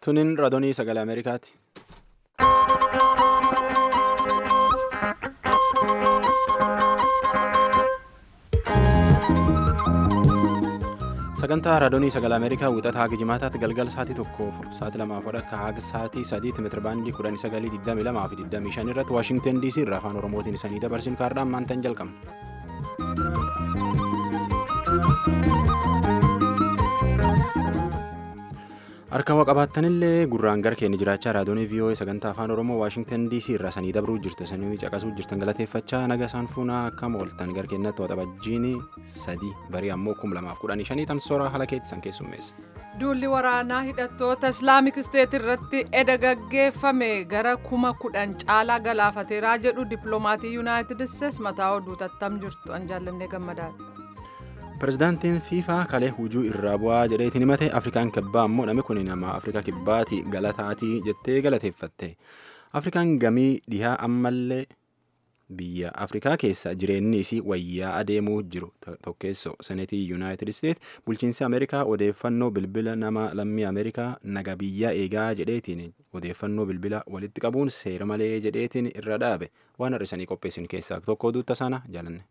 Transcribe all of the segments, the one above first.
Tuniin raadiyoo sagalee Ameerikaati. Sagantaa raadiyoo sagalee Ameerikaa wixataa haga jimaataatti galgala sa'aatii tokkoof sa'aatii lamaaf akka haga sa'aatii sadiitti meetira baandii kudhan sagalii digdami lamaa fi digdamii shan irratti Waashingtan DC irraa afaan Oromootiin isanii dabarsin kaardhaan maantaan jalqabna. Harka waa qabaattanillee gurraan gara keenya jiraachaa raadiyoo VOA sagantaa afaan Oromoo Waashingtan DC irraa sanii dabruu jirtu sanii caqasuu jirtan galateeffachaa naga isaan fuunaa akkam ooltan gara keenyatti waxabajjiin sadii barii ammoo kum lamaaf kudhanii shanii tamsoora haala keettisan keessummeessa. Duulli waraanaa hidhattoota Islaamik Isteet irratti eda gaggeeffame gara kuma kudhan caalaa galaafateeraa jedhu dippiloomatii Yuunaayitid Isteets mataa oduu tattam jirtu an jaallannee gammadaadha. Pireezidaantiin fiifaa kalee hujuu irraa bu'aa jedheetiin himate afrikaan kibbaa ammoo namni kun nama afrikaa kibbaati galataatii jettee galateeffatte afrikaan gamii dhihaa ammallee biyya afrikaa keessa jireenyi isii wayyaa adeemuu jiru tokkeessoo seneetii yuunaayitid isteet bulchiinsi ameerikaa odeeffannoo bilbila nama lammii ameerikaa naga biyyaa eegaa jedheetiin odeeffannoo bilbila walitti qabuun seera malee jedheetiin irra dhaabe waan hir'isanii qopheessin keessaa tokko duutta sana jaalanne.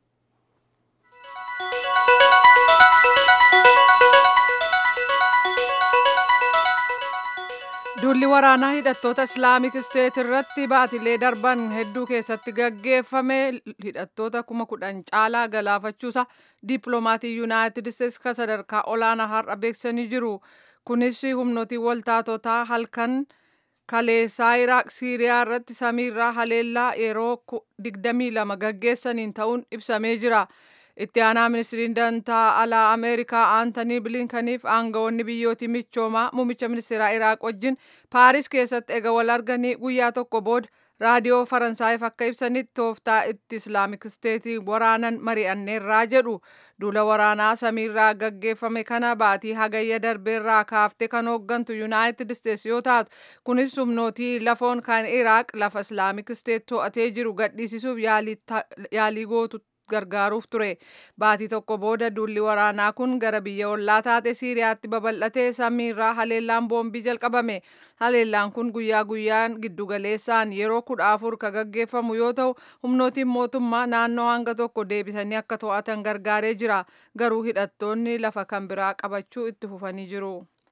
Duulli waraanaa hidhattoota Islaamik Isteet irratti baatilee darban hedduu keessatti gaggeeffame hidhattoota kuma kudhan caalaa galaafachuusa dippiloomatii Yuunaayitid Isteets kan sadarkaa olaanaa har'a beeksisanii jiru. Kunis humnootii waltaatotaa halkan kaleessaa Iraaq Siiriyaa irratti samiirraa haleellaa yeroo 22 gaggeessaniin ta'uun ibsamee jira. itti aanaa ministiriin dantaa alaa ameerikaa aantanii bilinkaniif aangawoonni biyyootii michoomaa muummicha ministeeraa iraaq wajjin paaris keessatti ega wal arganii guyyaa tokko booda raadiyoo faransaayif akka ibsanitti tooftaa itti islaamik isteetii waraanan mari'anneerraa jedhu duula waraanaa samiirraa gaggeeffame kana baatii hagayya darbeerraa kaaftee kan hooggantu yuunaayitid isteets yoo taatu kunis humnootii lafoon kan iraaq lafa islaamik isteet to'atee jiru gadhiisisuuf yaalii gootu gargaaruuf ture baatii tokko booda duulli waraanaa kun gara biyya ollaa taate siiriyaatti babal'atee samiirraa haleellaan boombii jalqabame haleellaan kun guyyaa guyyaan giddugaleessaan yeroo kudha afur ka gaggeeffamu yoo ta'u humnootiin mootummaa naannoo hanga tokko deebisanii akka to'atan gargaaree jira garuu hidhattoonni lafa kan biraa qabachuu itti fufanii jiru.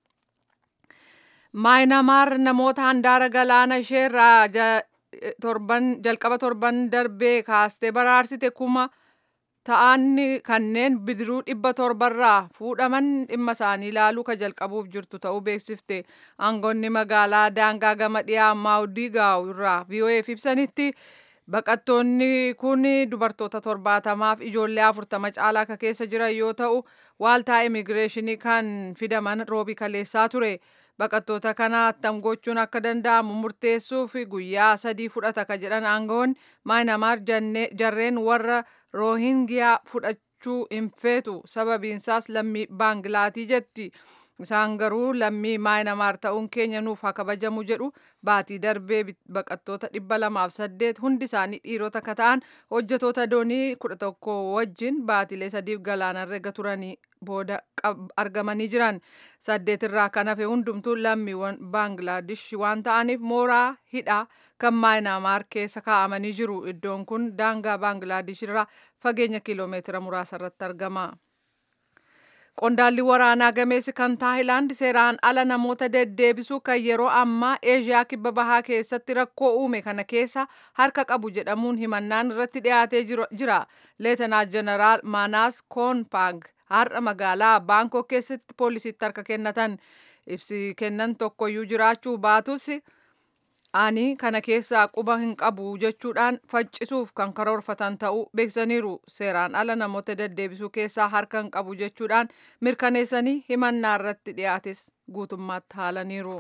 maayinamaar namoota handaara galaana isheerraa torban jalqaba torban darbee kaastee baraarsite kuma ta'an kanneen bidiruu dhibba torbarraa fuudhaman dhimma isaanii ilaaluu ka jalqabuuf jirtu ta'uu beeksifte aangoonni magaalaa daangaa gama dhiyaa maawdiigaaw irraa VOA'f ibsanitti baqattoonni kun dubartoota torbaatamaaf ijoollee afurtama caalaa ka keessa jiran yoo ta'u waaltaa immigireeshinii kan fidaman roobii kaleessaa ture. baqattoota kana attam gochuun akka danda'amu murteessuuf guyyaa sadii fudhata ka jedhan aangawoonni maayinamaar jarreen warra roohingiyaa fudhachuu hin feetu sababiinsaas lammii baangilaatii jetti isaan garuu lammii maayinamaar ta'uun keenya nuuf haa kabajamu jedhu baatii darbee baqattoota dhibba lamaaf saddeet hundi isaanii dhiirota ka ta'an hojjetoota doonii kudha tokko wajjin baatilee sadiif galaanarra ega turanii booda argamanii jiran saddeet irraa kan hafe hundumtuu lammiiwwan baangilaadesh waan ta'aniif mooraa hidhaa kan maayinamaar keessa kaa'amanii jiru iddoon kun daangaa baangilaadesh irraa fageenya kiiloomeetira muraasa irratti argama. Qondaalli waraanaa gameessi kan Taayilaand seeraan ala namoota deddeebisuu kan yeroo ammaa Eeshiyaa kibba bahaa keessatti rakkoo uume kana keessa harka qabu jedhamuun himannaan irratti dhiyaatee jira. Leetanaant Jeneraal Maanaas Koonpaang har'a magaalaa Baankok keessatti poolisiitti harka kennatan ibsi kennan tokkoyyuu jiraachuu baatus ani kana keessaa quba hin qabu jechuudhaan faccisuuf kan karoorfatan ta'uu beeksisaniiru seeraan ala namoota deddeebisuu keessaa harka hin qabu jechuudhaan mirkaneessanii himannaa irratti dhiyaates guutummaatti haalaniiru.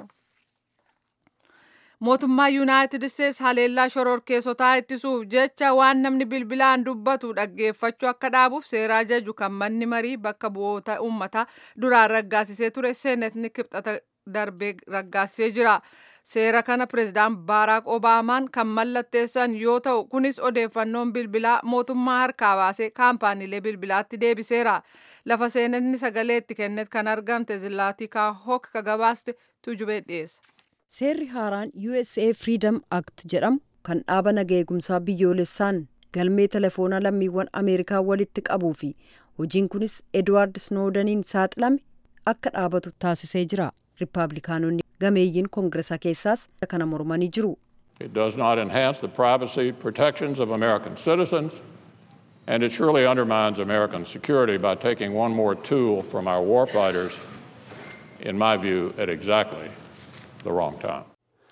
mootummaa yuunaayitid isteets haleellaa shororkeessotaa ittisuuf jecha waan namni bilbilaan dubbatu dhaggeeffachuu akka dhaabuuf seeraa jaju kan manni marii bakka bu'oota uummataa duraan raggaasisee ture seenetni kibxata darbee raggaasisee jira. Seera kana pireezidaant Baaraak Obaamaan kan mallatteessan yoo ta'u kunis odeeffannoon bilbilaa mootummaa harkaa baasee kaampaaniilee bilbilaatti deebiseera. Lafa seenanni sagalee itti kennet kan argamte Zilaatika Hok ka gabaaste tujubee dhiyeessa. Seerri haaraan USA Freedom Act jedhamu kan dhaaba naga eegumsaa biyyoolessaan galmee telefoonaa lammiiwwan Ameerikaa walitti qabuu fi hojiin kunis Edward Snowdeniin saaxilame akka dhaabatu taasisee jira. Riippaabilikaanonni gameeyyiin koongiresaa keessaas kana mormanii jiru. It does not enhance the privacy protections of American citizens, and it surely undermines American security by taking one more tool from our warfighters, in my view, at exactly the wrong time.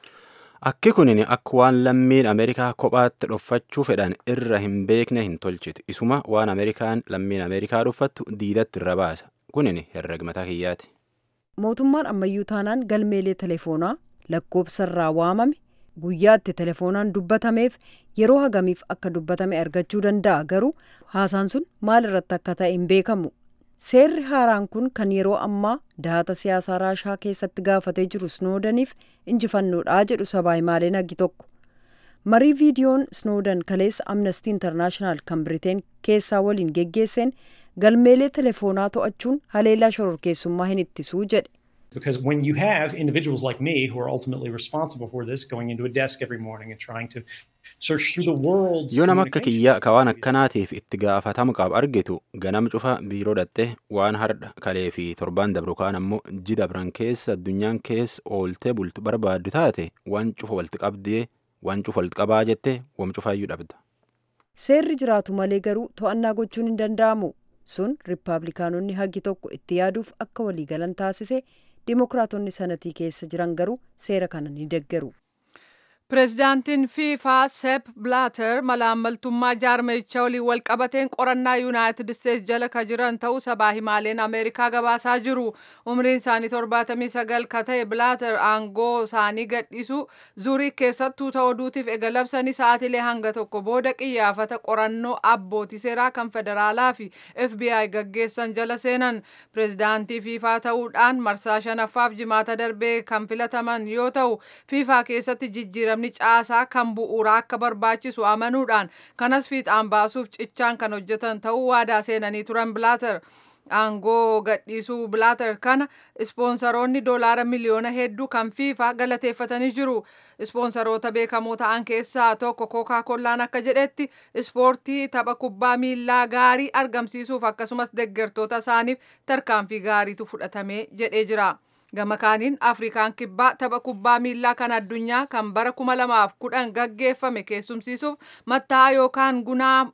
Akki kunin akka waan lammiin Ameerikaa kophaatti dhoffachuu fedhan irra hin beekne hin tolchitu. Isuma waan Ameerikaan lammiin Ameerikaa dhuffattu diidatti irra baasa. Kunin herregmataa kiyyaati. Mootummaan ammayyuu taanaan galmeelee telefoonaa lakkoobsarraa waamame guyyaatti telefoonaan dubbatameef yeroo hagamiif akka dubbatame argachuu danda'a garuu haasaan sun maal irratti akka ta'e hin beekamu. Seerri haaraan kun kan yeroo ammaa dahata siyaasaa raashaa keessatti gaafatee jiru Snoodaniif injifannoodha jedhu sabaa himaaleen hagi tokko. Marii viidiyoon Snoodan kaleessa Amnesty International kan Biriteen keessaa waliin geggeesseen galmeelee telefoonaa to'achuun haleellaa shororkeessummaa hin ittisuu jedhe. Because when you have individuals like me who are ultimately responsible for this going into a desk every morning and trying to search through the world's Yoo nama akka communication kiyyaa ka waan akkanaatiif itti gaafatamu qabu argitu ganam cufa biiroo dhatte waan hardha kalee fi torbaan dabru kaan ammoo ji dabran keessa addunyaan keessa ooltee bultu barbaaddu taate waan cufa walitti qabdee waan cufa walitti qabaa jette wam cufaayyuu dhabda. Seerri jiraatu malee garuu to'annaa gochuun hin danda'amu. Sun Riippaabilikaanonni hagi tokko itti yaaduuf akka waliigalan taasise Dimookiraatonni sanatii keessa jiran garuu seera kana ni deggeru. Pireezidaantiin fiifaa Sepp Blaater malaammaltummaa jaarmeyichaa waliin walqabateen qorannaa yuunaayitid isteetsi jala ka jiran ta'uu sabaa himaaleen ameerikaa gabaasaa jiru. Umriin isaanii torbaatamii sagal ka ta'e Blaater aangoo isaanii gadhiisu zuuriik keessattuu ta'uu duutiif ega labsanii sa'aatilee hanga tokko booda qiyyaafata qorannoo abbootii seeraa kan federaalaa fi FBI gaggeessan jala seenan. Pireezidaantii fiifaa ta'uudhaan marsaa shanaffaaf jimaata darbee kan filataman yoo ta'u fiifaa keessatti jijjiiramni namni caasaa kan bu'uuraa akka barbaachisu amanuudhaan kanas fiixaan baasuuf cichaan kan hojjetan ta'uu waadaa seenanii turan bilaater aangoo gadhiisuu bilaater kana ispoonsaroonni doolaara miliyoona hedduu kan fiifaa galateeffatanii jiru ispoonsaroota beekamoo ta'an keessaa tokko kookaa kollaan akka jedhetti ispoortii tapha kubbaa miillaa gaarii argamsiisuuf akkasumas deggertoota isaaniif tarkaanfii gaariitu fudhatamee jedhee jira. gama kaaniin afrikaan kibbaa tapha kubbaa miillaa kan addunyaa kan bara kuma lamaaf kudhan gaggeeffame keessumsiisuuf matta'aa yookaan gunaa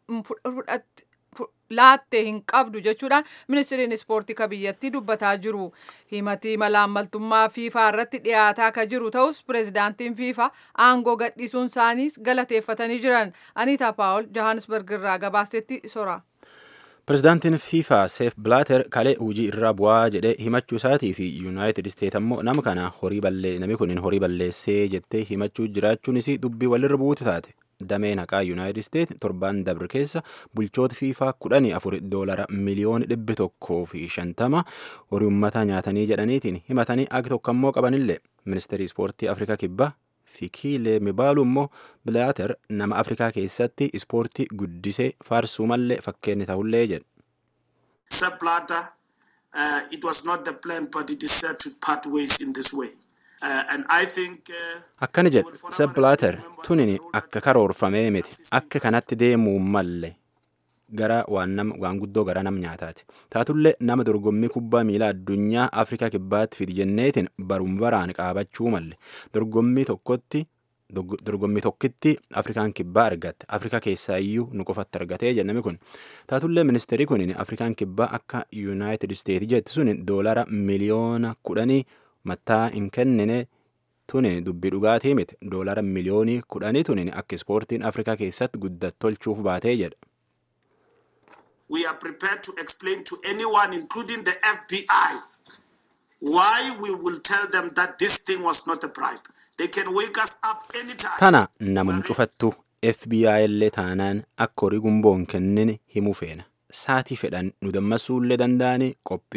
laatte hin qabdu jechuudhaan ministiriin ispoortii ka biyyattii dubbataa jiru himatii malaammaltummaa fiifaa irratti dhiyaataa ka jiru ta'us pireezidaantiin fiifaa aangoo gadhiisuun isaaniis galateeffatanii jiran aniitaa paawul johannesburg irraa gabaastetti sora. Pireezidaantiin fiifaa seef bilaater kalee hojii irraa bu'aa jedhee himachuu isaatii fi yuunaayitid isteet ammoo nama kana horii ballee namni kun horii balleessee jettee himachuu jiraachuunis dubbii walirra buutu taate. Dameen haqaa yuunaayitid isteet torbaan dabre keessa bulchoota fiifaa kudhanii afur doolara miliyoona dhibbi tokkoo fi shantama horii uummataa nyaatanii jedhaniitiin himatanii agi tokko ammoo qabanillee ministeerii ispoortii afrikaa kibbaa Fikiilee Mibaalu immoo Bilaater nama Afrikaa keessatti ispoortii guddisee faarsuu mallee fakkeenya ta'ullee jedhe. Sepp Blatter, uh, it was not the plan, but it is set to part ways in this way. Uh, and I think, uh, Akkani jedhe Sepp Blatter tunin akka karoorfamee miti akka kanatti deemuu malle gara waan nam waan guddoo gara nam nyaataati. Taatullee nama dorgommii kubbaa miilaa addunyaa Afrikaa kibbaatti fidi jenneetiin barum baraan qaabachuu malle dorgommii tokkotti dorgommii tokkitti Afrikaan kibbaa argatte Afrikaa keessaa iyyuu nu qofatti argatee jennami kun taatullee ministeerii kun Afrikaan kibbaa akka Yuunaayitid Isteetsi jetti sun doolara miliyoona kudhanii mattaa hin kennine tuni dubbii dhugaatii miti doolara miliyoonii kudhanii tuni akka ispoortiin Afrikaa keessatti guddattolchuuf baatee jedha. we are prepared to explain to anyone, including the FBI, why we will tell them that this thing was not a bribe. They can wake us up anytime. Tana namum cufattu FBI illee taanaan akka horii gumboon kennine himuu feena. Saatii fedhan nu dammasuullee danda'anii qophii jirra.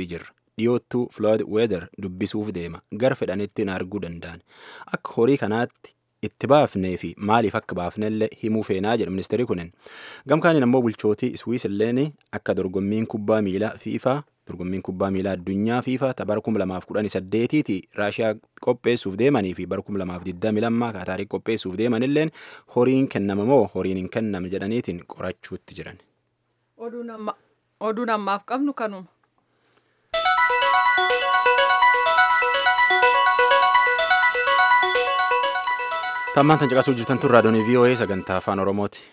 dhiyoottuu flood weather dubbisuuf deema gar fedhanitti na arguu danda'an akka horii kanaatti itti baafnee fi maaliif akka baafnellee himuu feenaa jedha ministeerri kunin gamkaaniin ammoo bulchootii iswiisilleen akka dorgommiin kubbaa miilaa fiifaa dorgommiin kubbaa miilaa addunyaa fiifaa ta bara 2018 ti raashiyaa qopheessuuf deemanii fi bara 2022 kaataarii qopheessuuf deemanilleen horiin kennama moo horiin hin kenname jedhaniitiin qorachuutti jiran. Oduun ammaaf qabnu kanuma. Tammaan tan caqasuu jirtan tun raadiyoonii VOA sagantaa afaan Oromooti.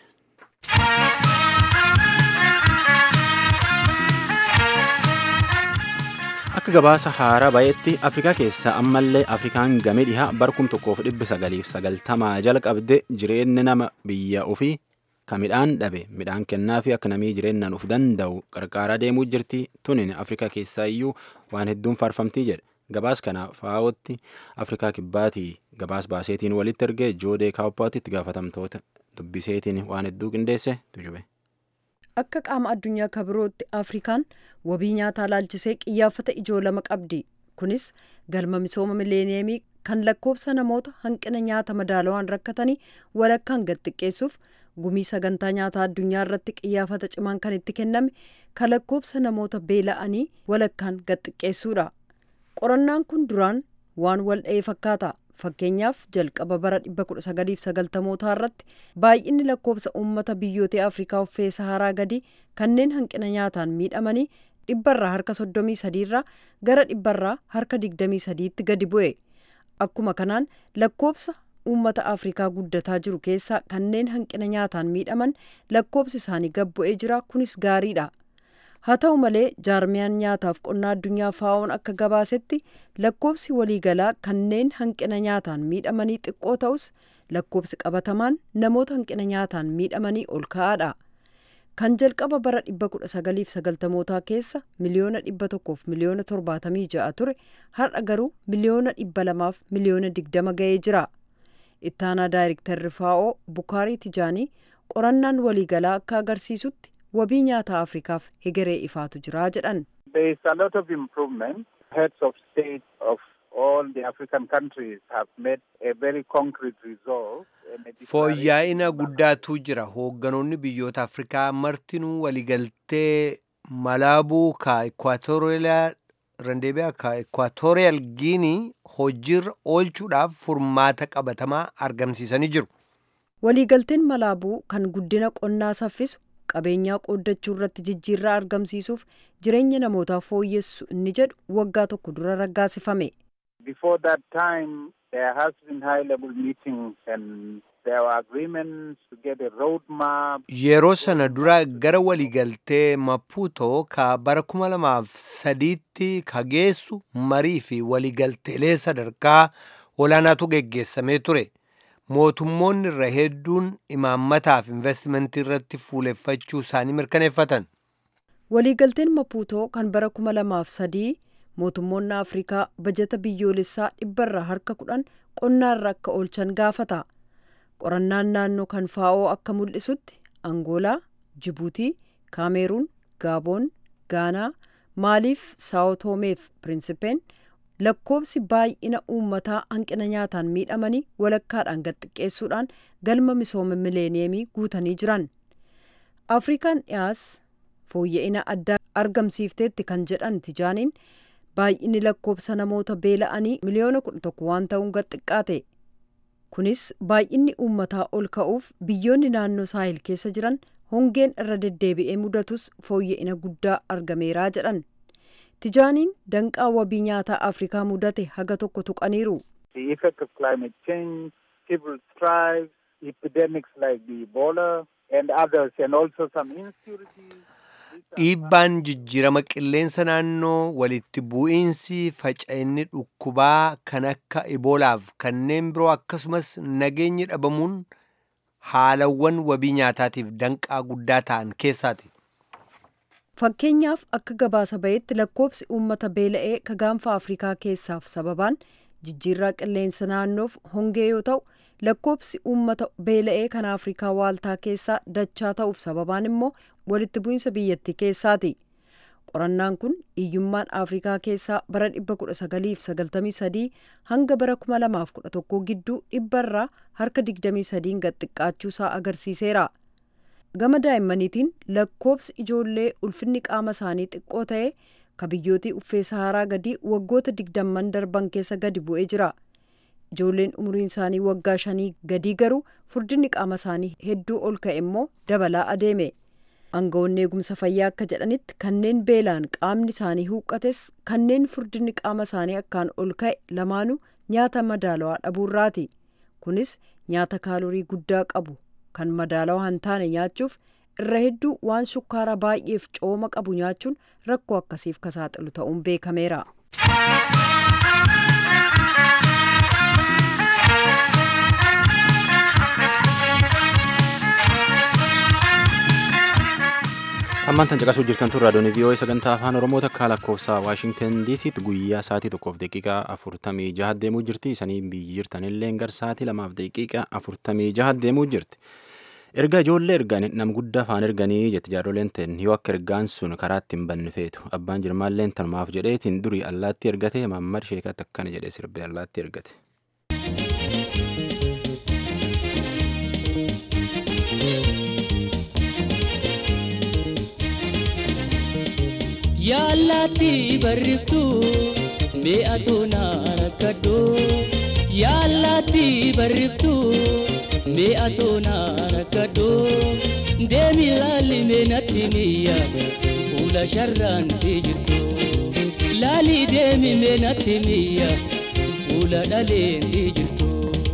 Akka gabaasa haaraa bayetti Afrikaa keessaa ammallee Afrikaan gamee dhihaa barkum tokkoof dhibbi sagaliif sagaltamaa jalqabde jireenyi nama biyya ofii ka midhaan dhabe midhaan kennaa fi akka namii jireenyaan uf danda'u qarqaaraa deemuu jirti tunin Afrikaa keessaa iyyuu waan hedduun faarfamtii jedhe. gabaas kana faa'ootti afrikaa kibbaatii gabaas baaseetiin walitti ergee joodee kaawuppaatitti gaafatamtoota dubbiseetiin waan hedduu qindeesse tujube. Akka qaama addunyaa kabirootti Afrikaan wabii nyaataa laalchisee qiyyaafata ijoo lama qabdi. Kunis galma misooma mileeniyeemii kan lakkoofsa namoota hanqina nyaata madaalawaan rakkatanii walakkaan gad xiqqeessuuf gumii sagantaa nyaataa addunyaa irratti qiyyaafata cimaan kan itti kenname kan lakkoofsa namoota beela'anii walakkaan gad xiqqeessuudha. qorannaan kun duraan waan wal dha'ee fakkaata fakkeenyaaf jalqaba bara 1990 irratti baay'inni lakkoofsa uummata biyyoota afrikaa uffee saharaa gadi kanneen hanqina nyaataan miidhamanii dhibbarraa harka 33 irraa gara dhibbarraa harka 23 tti gadi bu'e akkuma kanaan lakkoofsa uummata afrikaa guddataa jiru keessaa kanneen hanqina nyaataan miidhaman lakkoofsi isaanii gad bu'ee jira kunis gaariidha. haa ta'u malee jaarmiyaan nyaataaf qonnaa addunyaa faa'oon akka gabaasetti lakkoofsi waliigalaa kanneen hanqina nyaataan miidhamanii xiqqoo ta'us lakkoofsi qabatamaan namoota hanqina nyaataan miidhamanii ol ka'aadha. kan jalqaba bara 1990mootaa keessa miliyoona 100f miliyoona 76 ture har'a garuu miliyoona 200f miliyoona 20 ga'ee jira. ittaanaa daayirektarri faa'oo bukaarii tijaanii qorannaan waliigalaa akka agarsiisutti wabii nyaataa afrikaaf hegeree ifaatu jira jedhan. There is a lot of improvement. Heads of state of all the African countries have made a very concrete resolve. Fooyya'ina guddaatu jira. Hoogganoonni biyyoota Afrikaa martinuu waligaltee Malaabuu ka Ekwaatooriyaal Randeebiyaa ka Ekwaatooriyaal Giinii hojiirra oolchuudhaaf furmaata qabatamaa argamsiisanii jiru. Waliigalteen Malaabuu kan guddina qonnaa saffisu qabeenyaa qooddachuu irratti jijjiirraa argamsiisuuf jireenya namootaa fooyyessu inni jedhu waggaa tokko dura raggaasifame. Before that time there has been high level meetings and there were agreements to get a road map. Yeroo sana dura gara waliigaltee Maputo ka bara kuma lamaaf sadiitti ka geessu marii fi waliigalteelee sadarkaa olaanaatu geggeessamee ture. mootummoonni irra hedduun imaammataaf investimentii irratti fuuleffachuu isaanii mirkaneeffatan. Waliigalteen Mapuutoo kan bara kuma lamaaf sadii mootummoonni Afrikaa bajeta biyyoolessaa dhibbarraa harka kudhan qonnaarra akka oolchan gaafata. Qorannaan naannoo kan faa'oo akka mul'isutti Angoolaa, Jibuutii, Kaameeruun, Gaaboon, Gaanaa, Maaliif, Saawotoomeef Pirinsipeen lakkoofsi baay'ina uummataa hanqina nyaataan miidhamanii walakkaadhaan gad xiqqeessuudhaan galma misooma mileeniyeemii guutanii jiran. Afrikaan dhiyaas fooyya'ina addaa argamsiifteetti kan jedhan tijaaniin baay'inni lakkoofsa namoota beela'anii miliyoona kudha tokko waan ta'uun gad xiqqaate. Kunis baay'inni uummataa ol ka'uuf biyyoonni naannoo saahil keessa jiran hongeen irra deddeebi'ee mudatus fooyya'ina guddaa argameeraa jedhan. Tijaaniin danqaa wabii nyaataa Afrikaa mudate haga tokko tuqaniiru. The effect of climate change, civil strife, epidemics like the Ebola and others and also some insecurity. Dhiibbaan jijjiirama qilleensa naannoo walitti bu'iinsi faca'inni dhukkubaa kan akka iboolaaf kanneen biroo akkasumas nageenyi dhabamuun haalawwan wabii nyaataatiif danqaa guddaa ta'an keessaati. Fakkeenyaaf akka gabaasa bahetti lakkoofsi uummata beela'ee ka gaanfa Afrikaa keessaaf sababaan jijjiirraa qilleensa naannoof hongee yoo ta'u lakkoofsi uummata beela'ee kan Afrikaa waaltaa keessaa dachaa ta'uuf sababaan immoo walitti bu'iinsa biyyattii keessaati. qorannaan kun hiyyummaan afrikaa keessaa bara 1993 hanga bara 2011 gidduu dhibbarraa harka 23 gad xiqqaachuusaa agarsiiseera gama daa'immaniitiin lakkoobsi ijoollee ulfinni qaama isaanii xiqqoo ta'e ka biyyootii uffee saharaa gadii waggoota digdamman darban keessa gadi bu'ee jira ijoolleen umuriin isaanii waggaa shanii gadii garuu furdinni qaama isaanii hedduu ol ka'e immoo dabalaa adeeme aangawoonni eegumsa fayyaa akka jedhanitti kanneen beelaan qaamni isaanii huuqqates kanneen furdinni qaama isaanii akkaan ol ka'e lamaanuu nyaata madaalawaa dhabuurraati kunis nyaata kaalorii guddaa qabu kan madaalawaa hin taane nyaachuuf irra hedduu waan shukkaara baay'eef cooma qabu nyaachuun rakkoo akkasiif ka saaxilu ta'uun beekameera. ammaan tan caqasuu jirtan tun raadiyoon vii'oo'ee sagantaa afaan oromoo takkaa lakkoofsa waashingtan diisiitti guyyaa sa'aatii tokkoof daqiiqaa afurtamii jaha deemuu jirti isanii biyyi jirtanillee gar sa'aatii lamaaf daqiiqaa afurtamii jaha deemuu jirti. erga ijoollee ergan nam guddaa afaan erganii jetti jaarroleen ta'en yoo akka ergaan sun karaatti hin banne feetu abbaan jirmaalleen tanumaaf jedheetiin durii allaatti ergate maammad sheekatti akkana jedhee sirbee allaatti ergate. yaallatti barriftu mi'atu naan akkadhu yaallatti barriftu mi'atu naan akkadhu deemi laalli meenatti miyya fuula sharraan jirtu laali deemi meenatti miyya fuula dhaleen jirtu.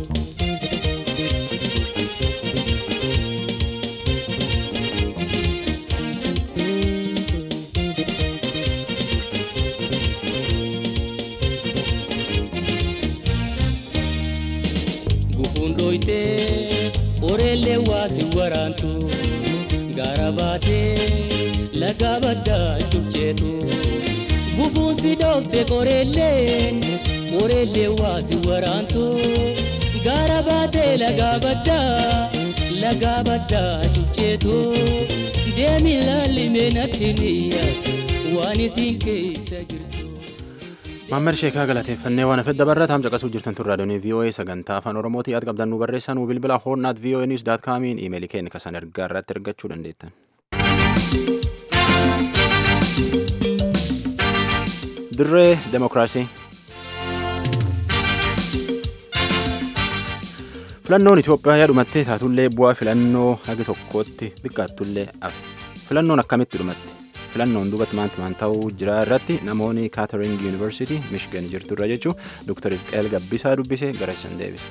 dhoytee oreellee waasi waraantu gaara baatee laga baddaa cubceetu gubuunsi dhoofte qoreelleen oreellee waasi waraantu gaara baatee laga baddaa laga baddaa cubceetu deemi laalli meenatti miyya waan isin keessa jirtu. Maammer Sheekaa galateeffannee waan hafedda barra taam caqasuu jirtan tun raadiyoonii VOA sagantaa afaan Oromootii yaad qabdan nu barreessaa nu bilbila hoornaat VOA news daat kaamiin iimeelii keenya kasan ergaa irratti argachuu dandeettan. Dirree Demokiraasii. Filannoon Itoophiyaa yaa dhumattee taatullee bu'aa filannoo hagi tokkootti xiqqaattullee hafe. Filannoon akkamitti dhumatte? filannoon duubatti maanti maan ta'uu jira irratti namoonni kaatering yuunivarsiitii michigan jirtu irra jechuun dooktar isqeel gabbisaa dubbisee gara isan deebise.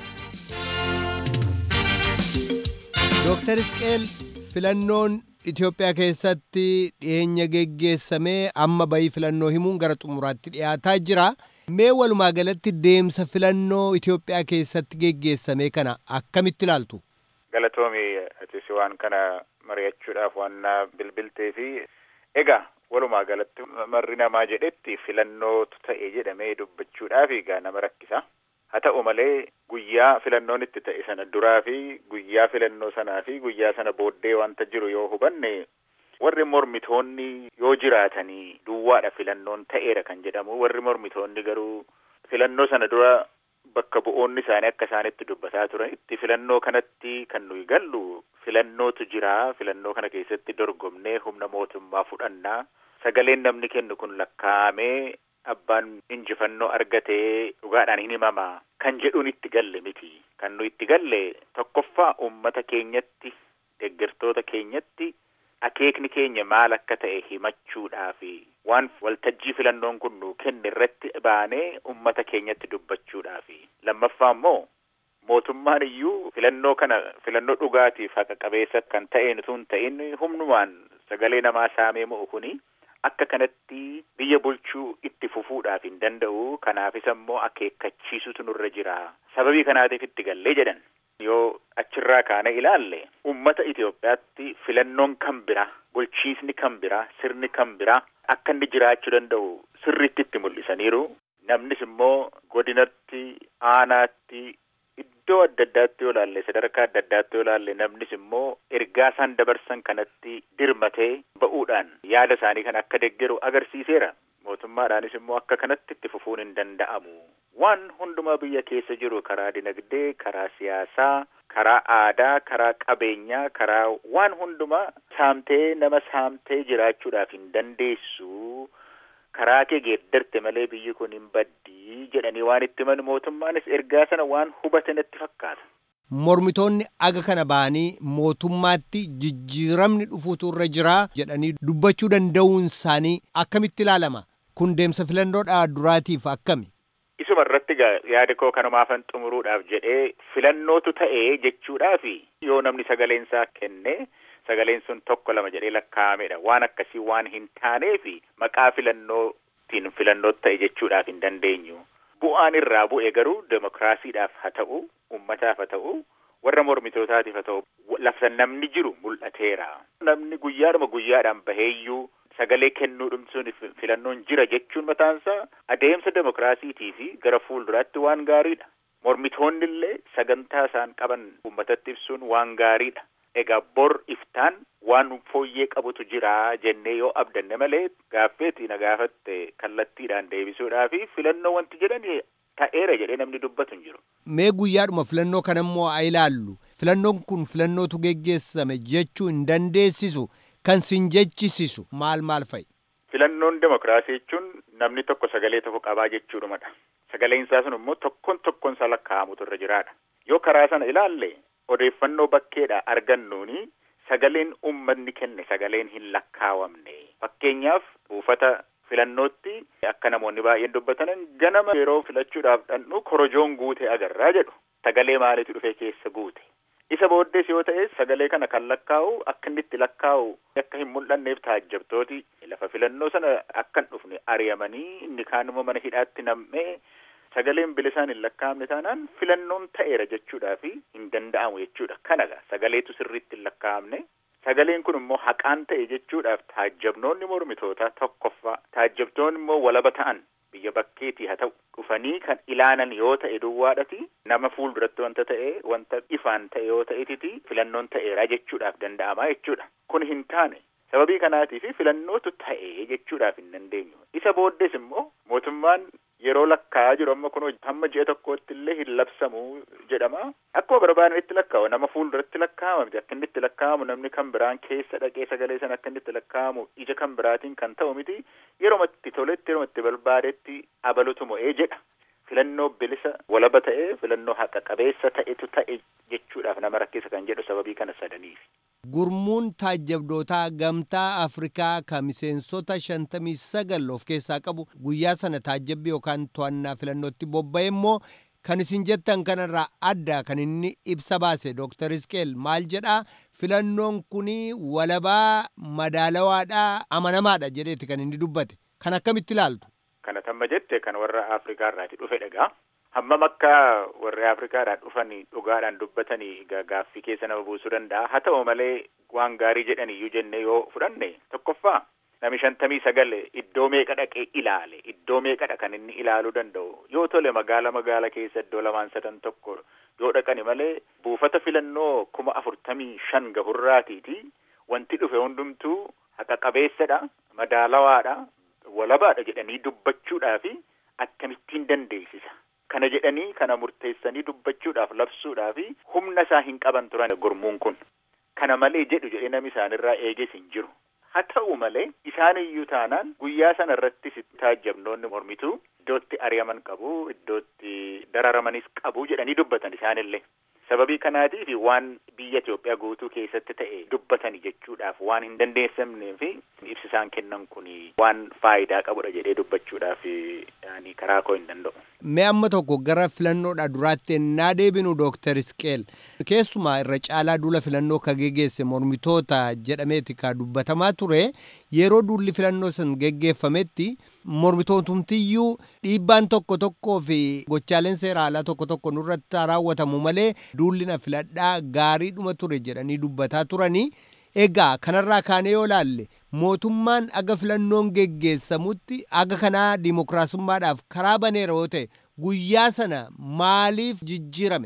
dooktar isqeel filannoon Itoophiyaa keessatti dhiyeenya geggeessamee amma bayii filannoo himuun gara xumuraatti dhiyaataa jira. Mee walumaa galatti deemsa filannoo Itoophiyaa keessatti geggeessame kana akkamitti ilaaltu? Galatoomi atis waan kana mari'achuudhaaf waan bilbiltee fi Egaa walumaa galatti marri namaa jedhetti filannootu ta'e jedhamee dubbachuudhaaf egaa nama rakkisa. Haa ta'u malee guyyaa filannoon itti ta'e sana duraa fi guyyaa filannoo sanaa fi guyyaa sana booddee wanta jiru yoo hubanne warri mormitoonni yoo jiraatanii duwwaadha filannoon ta'eera kan jedhamu warri mormitoonni garuu filannoo sana dura bakka bu'oonni isaanii akka isaanitti dubbataa turanitti filannoo kanatti kan nuyi gallu filannootu jira filannoo kana keessatti dorgomnee humna mootummaa fudhannaa sagaleen namni kennu kun lakkaa'amee abbaan injifannoo argatee dhugaadhaan hin himama kan jedhuun itti galle miti kan nu itti galle tokkoffaa ummata keenyatti deeggartoota keenyatti akeekni keenya maal akka ta'e himachuudhaafi waan waltajjii filannoon kun nu kenne irratti baanee ummata keenyatti dubbachuudhaafi lammaffaa immoo mootummaan iyyuu filannoo kana filannoo dhugaatiif haqa qabeessa kan ta'een utuu hin ta'in humnumaan sagalee namaa saamee mo'u kuni akka kanatti biyya bulchuu itti fufuudhaaf hin danda'u kanaafis ammoo akeekkachiisutu nurra jira sababii kanaatiif itti gallee jedhan yoo achirraa kaane ilaalle ummata Itoophiyaatti filannoon kan bira bulchiisni kan bira sirni kan bira akka inni jiraachuu danda'u sirriitti itti mul'isaniiru namnis immoo godinatti aanaatti iddoo adda addaatti yoo laalle sadarkaa adda addaatti yoo laalle namnis immoo ergaa isaan dabarsan kanatti dirmatee ba'uudhaan yaada isaanii kan akka deggeru agarsiiseera. Mootummaadhaanis immoo akka kanatti itti fufuun hin danda'amu. Waan hundumaa biyya keessa jiru karaa dinagdee, karaa siyaasaa, karaa aadaa, karaa qabeenyaa, karaa waan hundumaa saamtee nama saamtee jiraachuudhaaf hin dandeessu. Karaa kee geeddarte malee biyyi kun hin baddii jedhanii waan itti himan mootummaanis ergaa sana waan hubate natti fakkaata. Mormitoonni aga kana ba'anii mootummaatti jijjiiramni dhufuutu irra jira jedhanii dubbachuu danda'uun isaanii akkamitti ilaalama? Kun deemsa filannoodhaa duraatiif akkami? Isuma irratti yaada koo kanumaafan xumuruudhaaf jedhee filannootu ta'ee jechuudhaaf yoo namni sagaleen isaa kenne sagaleen sun tokko lama jedhee lakkaa'amedha. Waan akkasii waan hin taaneef maqaa filannootiin filannootu ta'e jechuudhaaf hin dandeenyu. Bu'aan irraa bu'e garuu demokiraasiidhaaf haa ta'u, uummataaf haa ta'u, warra mormitootaatiif haa ta'u lafa namni jiru mul'ateera. Namni guyyaadhuma guyyaadhaan baheeyyuu sagalee kennuu dhumsuun filannoon jira jechuun mataansaa adeemsa demokiraasiitii fi gara fuulduraatti waan gaariidha. Mormitoonni illee sagantaa isaan qaban uummatatti ibsuun waan gaariidha. Egaa bor iftaan waan fooyyee qabutu jira jennee yoo abdanne malee gaaffeetii na gaafatte kallattiidhaan deebisuudhaa fi filannoo wanti jedhan ta'eera jedhee namni dubbatu hin jiru. Mee guyyaadhuma filannoo kanammoo haa ilaallu. Filannoon kun filannootu geggeessame jechuu hin dandeessisu. Kan sin jechisiisu maal maal fa'i? Filannoon demokiraasii jechuun namni tokko sagalee tokko qabaa jechuudhumadha. Sagaleen isaa sun immoo tokkoon tokkoon isaa lakkaa'amutu irra jiraadha. Yoo karaa sana ilaalle odeeffannoo bakkeedha argannuuni sagaleen uummanni kenne sagaleen hin lakkaawamne. Fakkeenyaaf buufata filannootti akka namoonni baay'een dubbatanan ganama yeroo filachuudhaaf dhandhu korojoon guute agarraa jedhu. Sagalee maaliitu dhufee keessa guute? Isa booddees yoo ta'e sagalee kana kan lakkaa'u akka inni itti lakkaa'u akka hin mul'anneef taajjabtooti lafa filannoo sana akka hin dhufne ari'amanii inni kaanuma mana hidhaatti nam'ee sagaleen bilisaan hin lakkaa'amne taanaan filannoon ta'eera jechuudhaaf hin danda'amu jechuudha. Kanaga sagaleetu sirriitti hin lakkaa'amne sagaleen kun immoo haqaan ta'e jechuudhaaf taajjabnoonni mormitootaa tokkoffaa taajjabtoonni immoo walaba ta'an biyya bakkeetii haa ta'u dhufanii kan ilaalan yoo ta'e duwwaadhati nama fuulduratti wanta ta'e wanta ifaan ta'e yoo ta'etiti filannoon ta'eera jechuudhaaf danda'amaa jechuudha kun hin taane sababii kanaatiif filannootu ta'e jechuudhaaf hin dandeenyu isa booddees immoo mootummaan yeroo lakkaa'aa jiru amma kun hamma ji'a tokkootti illee hin labsamu jedhama akkuma barbaadanitti lakkaa'u nama fuulduratti lakkaa'ama miti akka inni itti lakkaa'amu namni kan biraan keessa dhaqee sagalee sana akka inni itti lakkaa'amu ija kan biraatiin kan ta'u miti yeroo itti toletti yeroo itti barbaadetti abalutu mo'ee jedha filannoo bilisa walaba ta'e filannoo haqa qabeessa ta'etu ta'e jechuudhaaf nama rakkisa kan jedhu sababii kana sadaniif. Gurmuun taajjabdootaa gamtaa Afrikaa kan miseensota shantamii sagal of keessaa qabu guyyaa sana taajjabbii yookaan to'annaa filannootti bobba'e immoo kan isin jettan kanarraa adda kan inni ibsa baase Dr. Isqeel maal jedhaa filannoon kun walabaa madaalawaadhaa amanamaadha jedheeti kan inni dubbate kan akkamitti ilaaltu. Kana tamma jette kan warra Afrikaa irraati dhufe dhagaa. hammam akka warri afrikaadhaan dhufanii dhugaadhaan dubbatanii gaaffii keessa nama buusuu danda'a haa ta'u malee waan gaarii jedhan iyyuu jennee yoo fudhanne tokkoffaa nami shantamii sagal iddoo meeqa dhaqee ilaale iddoo meeqadha kan inni ilaaluu danda'u yoo tole magaala magaala keessa iddoo lamaan sadan tokko yoo dhaqani malee buufata filannoo kuma afurtamii shan gahurraatiiti wanti dhufe hundumtuu haqa qabeessadha madaalawaadha walabaadha jedhanii dubbachuudhaafi akkamittiin dandeessisa. kana jedhanii kana murteessanii dubbachuudhaaf labsuudhaaf humna isaa hin qaban turan gurmuun kun kana malee jedhu jedhee namni isaanirraa eeges hin jiru haa ta'u malee isaan iyyuu taanaan guyyaa sana irrattis taajjabnoonni mormituu iddootti ari'aman qabu iddootti dararamanis qabu jedhanii dubbatan isaanillee sababii kanaatiif waan biyya Itoophiyaa guutuu keessatti ta'e dubbatani jechuudhaaf waan hin dandeessamneef ibsi isaan kennan kun waan faayidaa qabudha jedhee dubbachuudhaaf yani karaa koo hin danda'u. Mee amma tokko gara filannoodha duraatti ennaa deebinu Dooktar Isqeel keessumaa irra caalaa duula filannoo ka geggeesse mormitoota jedhameeti ka dubbatamaa ture yeroo duulli filannoo sun geggeeffametti mormitootumtiyyuu dhiibbaan tokko tokkoo fi gochaaleen seera alaa tokko tokko nurratti raawwatamu malee duulli na filadhaa gaariidhuma ture jedhanii dubbataa turanii egaa kanarraa kaanee yoo laalle mootummaan aga filannoon geggeessamutti aga kanaa dimokiraasummaadhaaf karaa baneera yoo ta'e guyyaa sana maaliif jijjiirame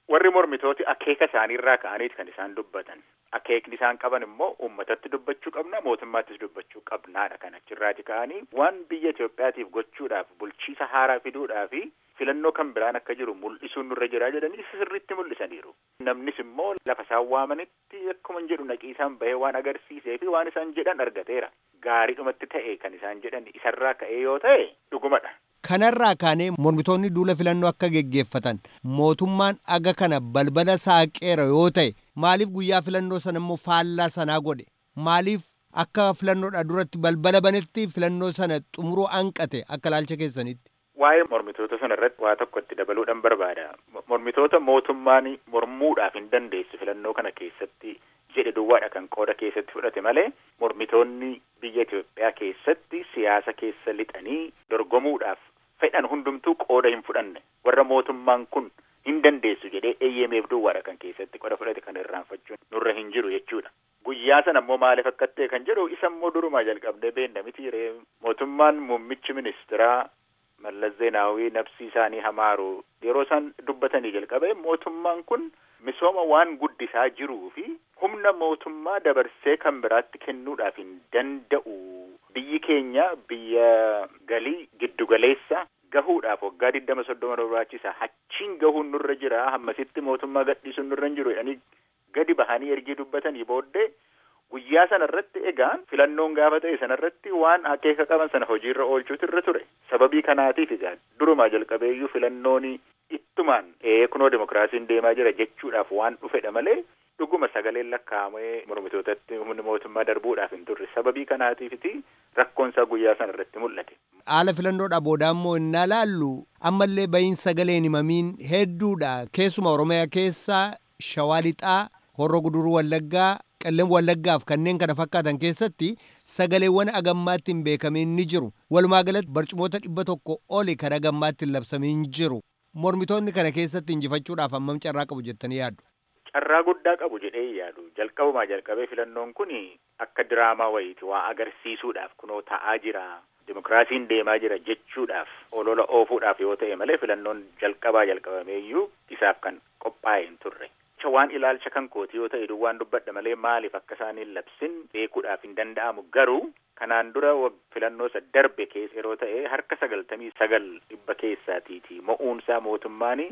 warri mormitooti akeeka isaaniirraa ka'aniiti kan isaan dubbatan akeekni isaan qaban immoo uummatatti dubbachuu qabna mootummaattis dubbachuu qabnaadha kan achirraati ka'anii waan biyya Itoophiyaatiif gochuudhaaf bulchiisa haaraa fiduudhaaf filannoo kan biraan akka jiru mul'isuun nurra jiraa jedhanii sirriitti mul'isaniiru. Namnis immoo lafa isaan waamanitti akkuma jedhu naqii isaan bahee waan agarsiisee fi waan isaan jedhan argateera. Gaariidhumatti ta'e kan isaan jedhan isarraa ka'ee yoo ta'e dhugumadha. Kanarraa kaanee mormitoonni duula filannoo akka geggeeffatan mootummaan aga kana balbala saaqeera yoo ta'e maaliif guyyaa filannoo sana immoo faallaa sanaa godhe maaliif akka filannoodha duratti balbala banetti filannoo sana xumuruu hanqate akka laalcha keessanitti. Waa'ee mormitoota sana irratti waa tokko itti dabaluudhaan barbaada. Mormitoota mootummaan mormuudhaaf hin dandeessu filannoo kana keessatti jedhe duwwaadha kan qooda keessatti fudhate malee mormitoonni biyya Itoophiyaa keessatti siyaasa keessa lixanii dorgomuudhaaf fedhan hundumtuu qooda hin fudhanne warra mootummaan kun hin dandeessu jedhee eeyyameef duwwaadha kan keessatti qooda fudhate kan irraanfachuun nurra hin jiru jechuudha. Guyyaa sana immoo maaliif akka ta'e kan jedhu isa immoo durumaa jalqabdee beekna miti mootummaan muummichi ministiraa Mallas Zeenaawii nabsii isaanii hamaaru yeroo isaan dubbatanii jalqabe mootummaan kun misooma waan guddisaa jiruu fi humna mootummaa dabarsee kan biraatti kennuudhaaf hin danda'u. Biyyi keenya biyya galii giddugaleessa gahuudhaaf waggaa digdama soddoma barbaachisa hachiin gahuun nurra jira hammasitti mootummaa gadhiisuun nurra hin jiru jedhanii gadi bahanii ergii dubbatanii booddee guyyaa sana irratti egaan filannoon gaafa ta'e sana irratti waan akeeka qaban sana hojiirra oolchuutu irra ture sababii kanaatiif egaan durumaa jalqabeeyyuu filannoon ittumaan kunoo dimokiraasiin deemaa jira jechuudhaaf waan dhufedha malee dhuguma sagaleen lakkaa'amee mormitootatti humni mootummaa darbuudhaaf hin turre sababii kanaatiifiti rakkoonsaa guyyaa sana irratti mul'ate. Haala filannoodha booda immoo innaa laallu ammallee bahiin sagaleen himamiin hedduudha keessuma Oromiyaa keessa Shawaa Lixaa, Horroo Guduruu Wallaggaa, Qellem Wallaggaaf kanneen kana fakkaatan keessatti sagaleewwan agammaatti hin beekamiin ni jiru. Walumaa galatti barcumoota dhibba tokko oli kan agammaatti hin labsamiin jiru. Mormitoonni kana keessatti injifachuudhaaf hammam carraa qabu jettanii yaaddu? Carraa guddaa qabu jedhee yaadu. Jalqabumaa jalqabee filannoon kun akka diraamaa wayiiti waa agarsiisuudhaaf kunoo ta'aa jira. Dimokiraasiin deemaa jira jechuudhaaf olola oofuudhaaf yoo ta'e malee filannoon jalqabaa jalqabameeyyuu isaaf kan qophaa'e hin turre. waan ilaalcha kan kooti yoo ta'e duwwaan dubbadha malee maaliif akka isaan hin labsin beekuudhaaf hin danda'amu garuu kanaan dura filannoo isa darbe keessa yeroo ta'e harka sagaltamii sagal dhibba keessaatiiti mo'uunsaa mootummaanii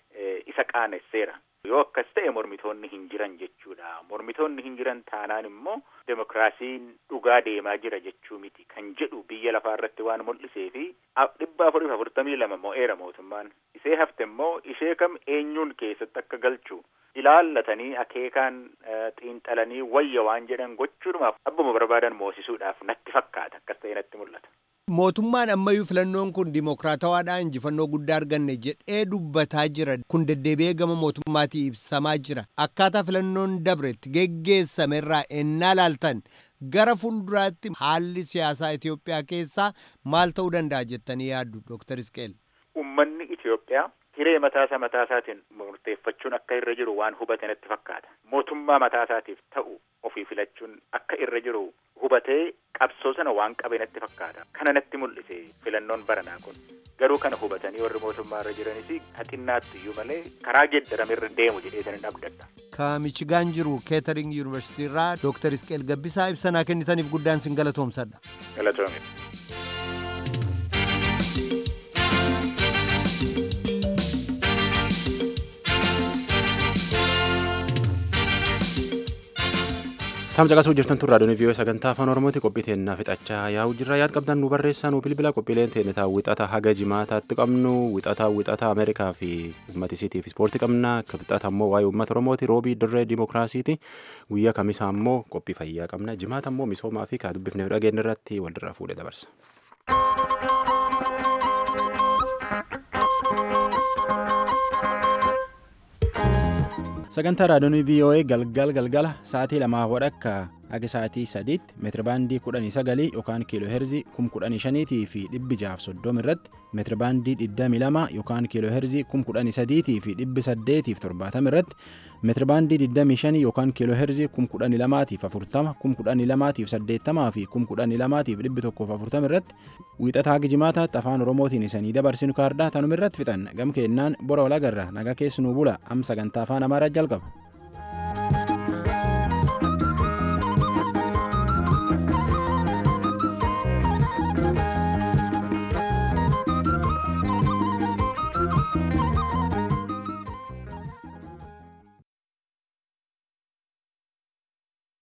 isa qaanesseera. Yoo akkas ta'e mormitoonni hin jiran jechuudha. Mormitoonni hin jiran taanaan immoo demokiraasiin dhugaa deemaa jira jechuu miti kan jedhu biyya lafaa irratti waan mul'isee fi dhibba afuriif afurtamii lama mo'eera mootummaan. Isee hafte immoo ishee kam eenyuun keessatti akka galchu ilaallatanii akeekaan xiinxalanii wayya waan jedhan gochuudhumaaf abbuma barbaadan moosisuudhaaf natti fakkaata akkas ta'e natti mul'ata. Mootummaan ammayyuu filannoon kun dimokiraatawaadhaan injifannoo guddaa arganne jedhee dubbataa jira. Kun deddeebi'ee gama mootummaatii ibsamaa jira. Akkaataa filannoon dabretti geggeessame irraa ennaa laaltan gara fuulduraatti haalli siyaasaa Itoophiyaa keessaa maal ta'uu danda'a jettanii yaaddu Dooktar Isqeel? Uummanni Itoophiyaa hiree mataasaa mataasaatiin murteeffachuun akka irra jiru waan hubate natti fakkaata. Mootummaa mataasaatiif ta'u ofii filachuun akka irra jiru hubatee qabsoo sana waan qabe natti fakkaata. Kana natti mul'ise filannoon baranaa kun. Garuu kana hubatanii warri mootummaa irra jiranis haxinnaatti iyyuu malee karaa geeddarame irra deemu jedhee sanin abdadha. Ka Michigaan jiru Keetering Yuunivarsiitii irraa Dooktar Isqeel Gabbisaa ibsanaa kennitaniif guddaan sin galatoomsadha. Galatoome. Tamsa qasuu jirtan tun raadiyoon viiyoo sagantaa afaan oromooti qophii teennaa fixachaa yaa'u jirra yaad qabdan nu barreessaa nu bilbila qophiileen teennetaa wixata haga jimaataatti qabnu wixata wixata ameerikaa fi uummatisiitiif ispoortii qabna akka wixata ammoo waa'ee uummata oromooti roobii dirree dimookiraasiiti guyyaa kamisaa ammoo qophii fayyaa qabna jimaata ammoo misoomaa fi kaa dubbifneef dhageenya irratti walirraa fuudhee dabarsa. sagantaa raadiyoon voa galgal galgala sa'aatii lamaa wadhakka haga sa'aatii sadiitti meetirabaandii kudhanii sagalii yookaan kiiloo heerzii kum kudhanii shaniitii fi dhibbi jaaf soddom irratti meetirabaandii digdamii lama yookaan kiiloo heerzii kum kudhanii sadiitii fi dhibbi saddeetiif torbaatam irratti meetirabaandii digdamii shanii yookaan kiiloo heerzii kum kudhanii lamaatiif afurtama kum kudhanii lamaatiif saddeettamaa fi kum kudhanii lamaatiif dhibbi tokkoof afurtam irratti wiixataa haga jimaataatti afaan oromootiin isanii dabarsinu kaardaa tanuma irratti fixan gam keennaan bora walagarra naga keessanuu bula am sagantaa afaan amaaraa jalqaba.